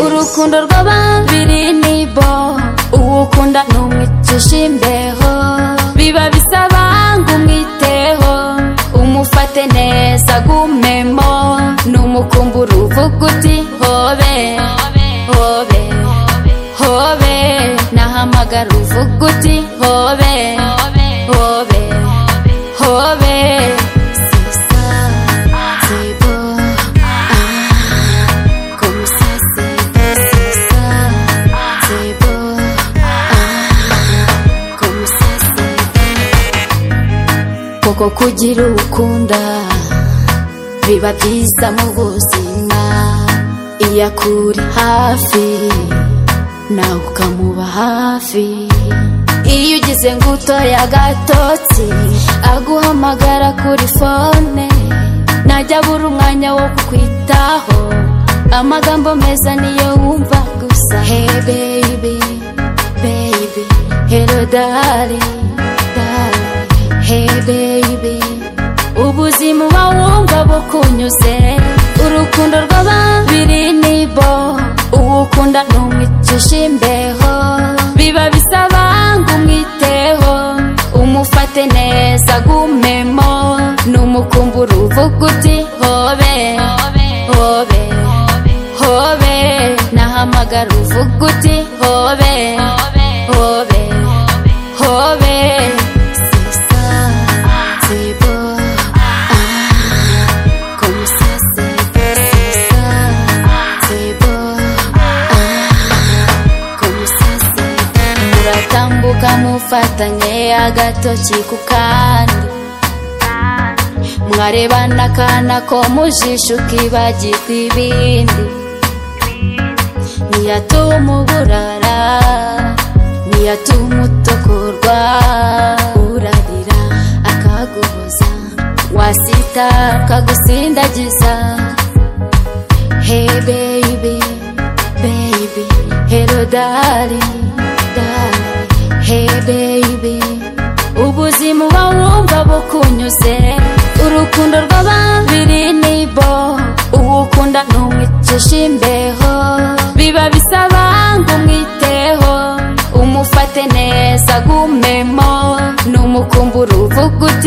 urukundo rw'ababiri nibo uwo ukunda numwicisha imbeho biba bisaba ngo umwiteho umufate neza agumemo numukumbura uvuga uti hobe hobe hobe nahamagara uvuga uti hobe hobe hobe sisa sibo como ça c'est c'est ça c'est beau ah comme ça c'est koko kugira ukunda biba byiza mu buzima iyo akuri hafi nawe ukamuba hafi iyo ugize ngo utore agatotsi aguhamagara kuri fone najya abura umwanya wo kukwitaho amagambo meza niyo wumva gusa hey baby baby hello darling darling hey baby ubuzima uba wumva bukunyuze urukundo rw'ababiri nibo uwo ukunda numwicisha imbeho biba bisaba ngo umwiteho umufate neza agumemo numukumbura uvuga uti hobe hobe hobe nahamagara uvuga uti hobe hobe hobe sisa zibo comme ça c'est c'est ça c'est beau ah comme ça c'est muratambuka mufatanye agatoki ku kandi mwarebana akana ko mu jisho ukibagirwa ibindi ntiyatuma uburara ntiyatuma utokorwa urarira akaguhoza wasita akagusindagiza hey baby baby hello darling darling hey baby ubuzima uba wumva bukunyuze urukundo rw'ababiri nibo uwo ukunda numwicisha imbeho biba bisaba ngo umwiteho umufate neza agumemo numukumbura uvuga uti